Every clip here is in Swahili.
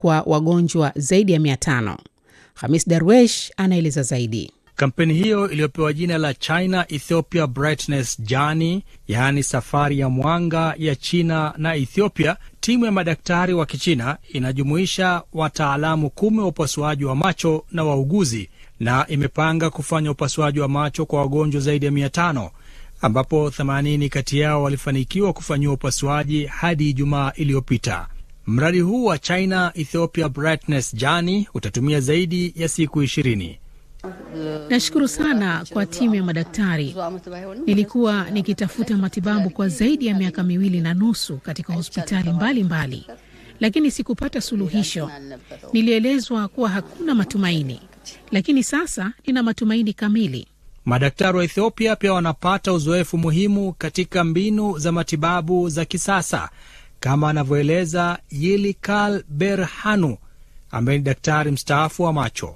kwa wagonjwa zaidi ya 500. Hamis Darwesh anaeleza zaidi. Kampeni hiyo iliyopewa jina la China Ethiopia Brightness Journey, yaani safari ya mwanga ya China na Ethiopia, timu ya madaktari wa Kichina inajumuisha wataalamu kumi wa upasuaji wa macho na wauguzi, na imepanga kufanya upasuaji wa macho kwa wagonjwa zaidi ya mia tano ambapo 80 kati yao walifanikiwa kufanyiwa upasuaji hadi Ijumaa iliyopita. Mradi huu wa China Ethiopia Brightness Journey utatumia zaidi ya siku ishirini. Nashukuru sana kwa timu ya madaktari. Nilikuwa nikitafuta matibabu kwa zaidi ya miaka miwili na nusu katika hospitali mbalimbali mbali, lakini sikupata suluhisho. Nilielezwa kuwa hakuna matumaini, lakini sasa nina matumaini kamili. Madaktari wa Ethiopia pia wanapata uzoefu muhimu katika mbinu za matibabu za kisasa kama anavyoeleza Yilikal Berhanu ambaye ni daktari mstaafu wa macho.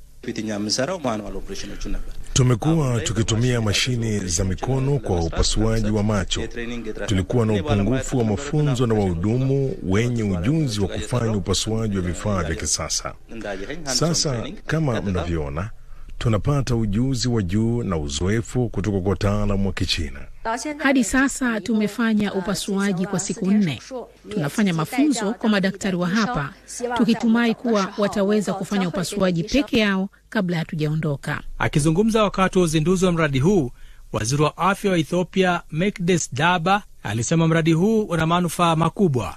Tumekuwa tukitumia mashine za mikono kwa upasuaji wa macho. Tulikuwa na upungufu wa mafunzo na wahudumu wenye ujuzi wa kufanya upasuaji wa vifaa vya kisasa. Sasa kama mnavyoona, tunapata ujuzi wa juu na uzoefu kutoka kwa wataalamu wa Kichina. Hadi sasa tumefanya upasuaji kwa siku nne. Tunafanya mafunzo kwa madaktari wa hapa, tukitumai kuwa wataweza kufanya upasuaji peke yao kabla hatujaondoka. Akizungumza wakati wa uzinduzi wa mradi huu, waziri wa afya wa Ethiopia Mekdes Daba alisema mradi huu una manufaa makubwa.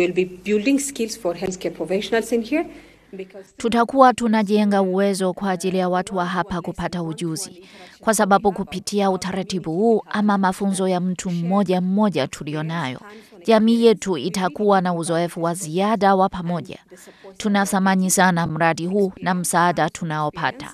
Tutakuwa tunajenga uwezo kwa ajili ya watu wa hapa kupata ujuzi, kwa sababu kupitia utaratibu huu ama mafunzo ya mtu mmoja mmoja tulionayo, jamii yetu itakuwa na uzoefu wa ziada wa pamoja. Tunathamani sana mradi huu na msaada tunaopata.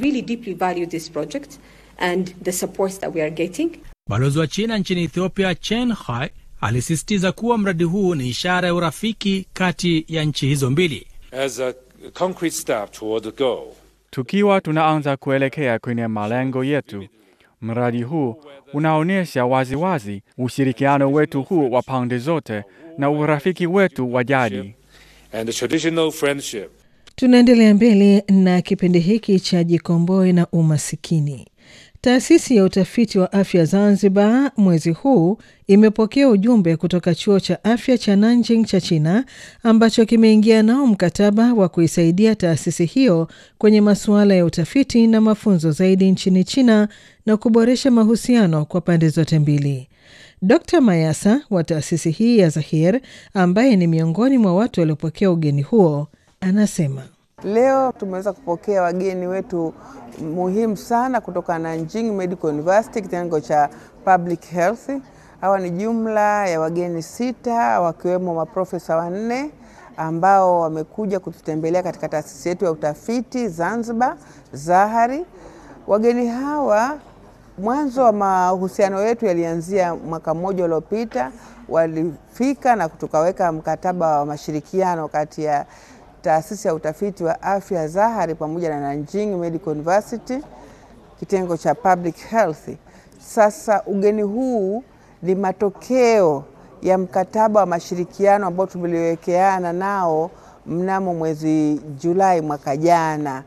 Balozi wa China nchini Ethiopia Chen Hai alisisitiza kuwa mradi huu ni ishara ya urafiki kati ya nchi hizo mbili. As a concrete step toward the goal. Tukiwa tunaanza kuelekea kwenye malengo yetu, mradi huu unaonyesha waziwazi ushirikiano wetu huu wa pande zote na urafiki wetu wa jadi. And the traditional friendship. Tunaendelea mbele na kipindi hiki cha Jikomboe na Umasikini. Taasisi ya utafiti wa afya Zanzibar mwezi huu imepokea ujumbe kutoka chuo cha afya cha Nanjing cha China ambacho kimeingia nao mkataba wa kuisaidia taasisi hiyo kwenye masuala ya utafiti na mafunzo zaidi nchini China na kuboresha mahusiano kwa pande zote mbili. Dr Mayasa wa taasisi hii ya Zahir, ambaye ni miongoni mwa watu waliopokea ugeni huo, anasema Leo tumeweza kupokea wageni wetu muhimu sana kutoka Nanjing Medical University, kitengo cha Public Health. Hawa ni jumla ya wageni sita, wakiwemo maprofesa wanne ambao wamekuja kututembelea katika taasisi yetu ya utafiti Zanzibar, Zahari. Wageni hawa mwanzo wa mahusiano yetu yalianzia mwaka mmoja uliopita, walifika na tukaweka mkataba wa mashirikiano kati ya taasisi ya utafiti wa afya Zahari pamoja na Nanjing Medical University kitengo cha Public Health. Sasa ugeni huu ni matokeo ya mkataba wa mashirikiano ambao tuliwekeana nao mnamo mwezi Julai mwaka jana.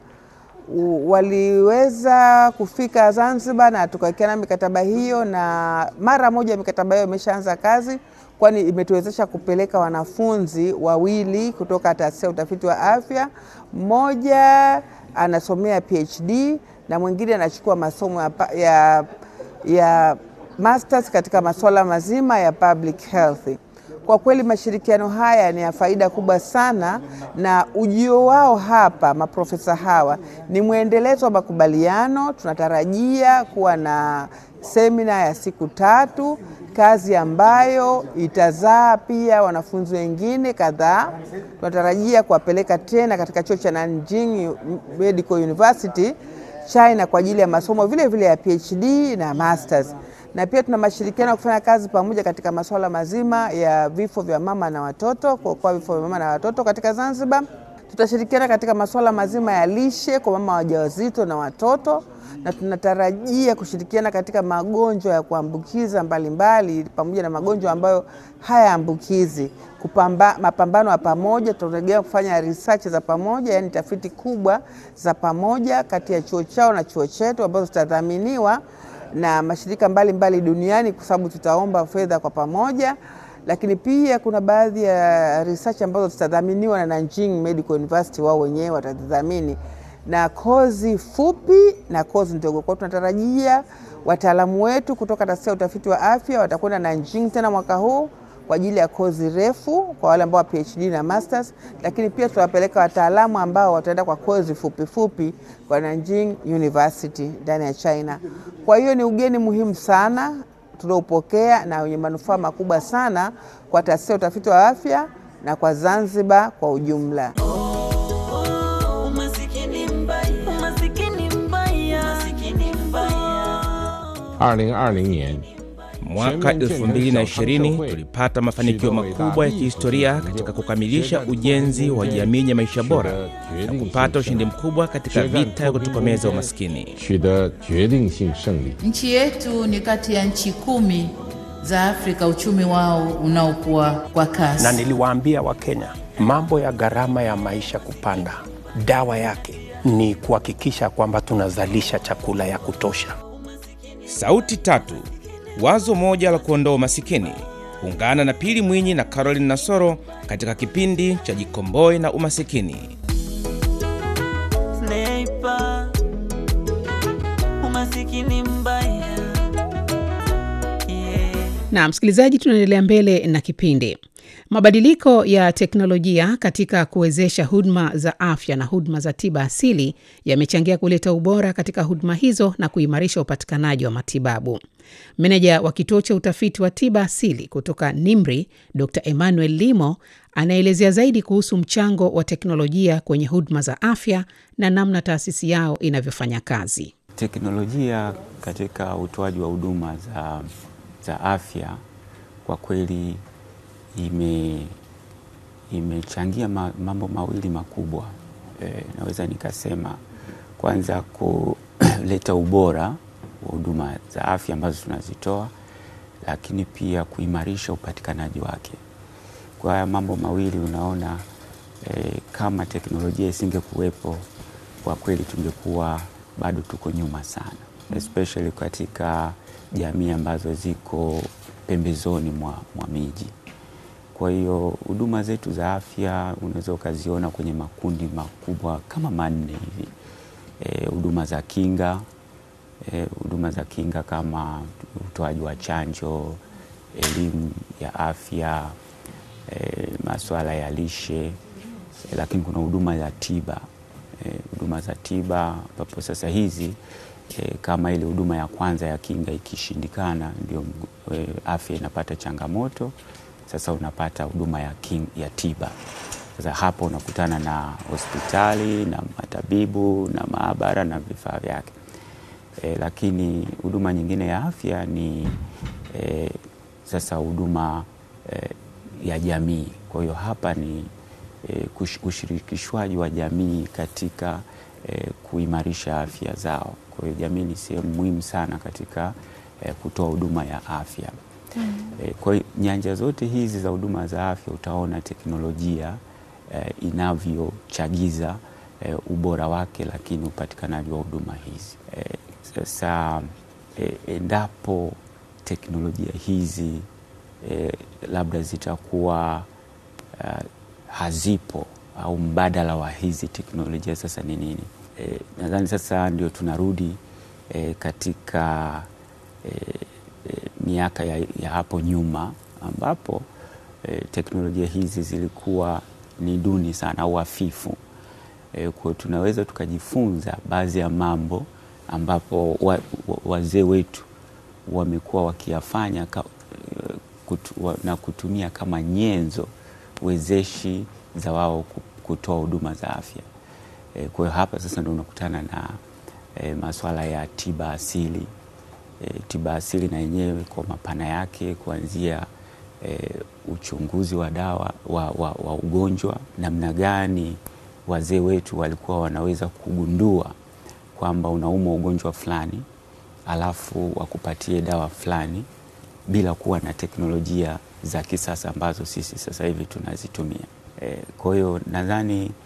Waliweza kufika Zanzibar na tukawekeana mikataba hiyo, na mara moja mikataba hiyo imeshaanza kazi kwani imetuwezesha kupeleka wanafunzi wawili kutoka taasisi ya utafiti wa afya. Mmoja anasomea PhD na mwingine anachukua masomo ya, ya, ya masters katika masuala mazima ya public health. Kwa kweli mashirikiano haya ni ya faida kubwa sana, na ujio wao hapa maprofesa hawa ni mwendelezo wa makubaliano. Tunatarajia kuwa na semina ya siku tatu, kazi ambayo itazaa pia wanafunzi wengine kadhaa. Tunatarajia kuwapeleka tena katika chuo cha Nanjing Medical University China kwa ajili ya masomo vile vile ya PhD na masters na pia tuna mashirikiano ya kufanya kazi pamoja katika masuala mazima ya vifo vya mama na watoto, kuokoa vifo vya mama na watoto katika Zanzibar. Tutashirikiana katika masuala mazima ya lishe kwa mama wajawazito na watoto, na tunatarajia kushirikiana katika magonjwa ya kuambukiza mbalimbali pamoja na magonjwa ambayo hayaambukizi. Kupamba, mapambano ya pamoja, tunategemea kufanya research za pamoja, yani tafiti kubwa za pamoja kati ya chuo chao na chuo chetu ambazo zitadhaminiwa na mashirika mbalimbali mbali duniani kwa sababu tutaomba fedha kwa pamoja lakini pia kuna baadhi ya research ambazo zitadhaminiwa na Nanjing Medical University, wao wenyewe watadhamini na kozi fupi na kozi ndogo. Kwa tunatarajia wataalamu wetu kutoka taasisi ya utafiti wa afya watakwenda Nanjing tena mwaka huu kwa ajili ya kozi refu kwa wale ambao wa PhD na masters, lakini pia tutawapeleka wataalamu ambao wataenda kwa kozi fupi fupi kwa Nanjing University ndani ya China. Kwa hiyo ni ugeni muhimu sana tuliopokea na wenye manufaa makubwa sana kwa taasisi ya utafiti wa afya na kwa Zanzibar kwa ujumla. Mwaka 2020 tulipata mafanikio makubwa ya kihistoria katika kukamilisha ujenzi wa jamii yenye maisha bora na kupata ushindi mkubwa katika vita ya kutokomeza umaskini. Nchi yetu ni kati ya nchi kumi za Afrika uchumi wao unaokuwa kwa kasi. Na niliwaambia Wakenya mambo ya gharama ya maisha kupanda, dawa yake ni kuhakikisha kwamba tunazalisha chakula ya kutosha. Sauti tatu, wazo moja la kuondoa umasikini. Ungana na Pili Mwinyi na Caroline Nasoro katika kipindi cha Jikomboe na Umasikini. Sniper, umasikini mbaya. Yeah. Na msikilizaji, tunaendelea mbele na kipindi. Mabadiliko ya teknolojia katika kuwezesha huduma za afya na huduma za tiba asili yamechangia kuleta ubora katika huduma hizo na kuimarisha upatikanaji wa matibabu. Meneja wa kituo cha utafiti wa tiba asili kutoka NIMRI, Dr Emmanuel Limo, anaelezea zaidi kuhusu mchango wa teknolojia kwenye huduma za afya na namna taasisi yao inavyofanya kazi. Teknolojia katika utoaji wa huduma za, za afya kwa kweli ime imechangia ma, mambo mawili makubwa e, naweza nikasema kwanza kuleta ubora wa huduma za afya ambazo tunazitoa, lakini pia kuimarisha upatikanaji wake. Kwa haya mambo mawili unaona e, kama teknolojia isingekuwepo, kwa kweli tungekuwa bado tuko nyuma sana, especially katika jamii ambazo ziko pembezoni mwa, mwa miji. Kwa hiyo huduma zetu za afya unaweza ukaziona kwenye makundi makubwa kama manne hivi. Huduma e, za kinga huduma e, za kinga kama utoaji wa chanjo, elimu ya afya e, masuala ya lishe e, lakini kuna huduma za tiba huduma e, za tiba ambapo sasa hizi e, kama ile huduma ya kwanza ya kinga ikishindikana, ndio e, afya inapata changamoto sasa unapata huduma ya, ya tiba. Sasa hapo unakutana na hospitali na matabibu na maabara na vifaa vyake e, lakini huduma nyingine ya afya ni e, sasa huduma e, ya jamii. Kwa hiyo hapa ni e, ushirikishwaji wa jamii katika e, kuimarisha afya zao. Kwa hiyo jamii ni sehemu muhimu sana katika e, kutoa huduma ya afya. Mm. E, kwa hiyo nyanja zote hizi za huduma za afya utaona teknolojia e, inavyochagiza e, ubora wake, lakini upatikanaji wa huduma hizi e, sasa e, endapo teknolojia hizi e, labda zitakuwa uh, hazipo au mbadala wa hizi teknolojia sasa ni nini? E, nadhani sasa ndio tunarudi e, katika e, miaka ya, ya hapo nyuma ambapo e, teknolojia hizi zilikuwa ni duni sana au hafifu. E, kwa tunaweza tukajifunza baadhi ya mambo ambapo wa, wa, wazee wetu wamekuwa wakiyafanya ka, kutu, wa, na kutumia kama nyenzo wezeshi za wao kutoa huduma za afya. E, kwa hiyo hapa sasa ndio unakutana na e, masuala ya tiba asili. E, tiba asili na yenyewe kwa mapana yake kuanzia e, uchunguzi wa dawa wa, wa, wa ugonjwa, namna gani wazee wetu walikuwa wanaweza kugundua kwamba unaumwa ugonjwa fulani alafu wakupatie dawa fulani bila kuwa na teknolojia za kisasa ambazo sisi sasa hivi tunazitumia. E, kwa hiyo nadhani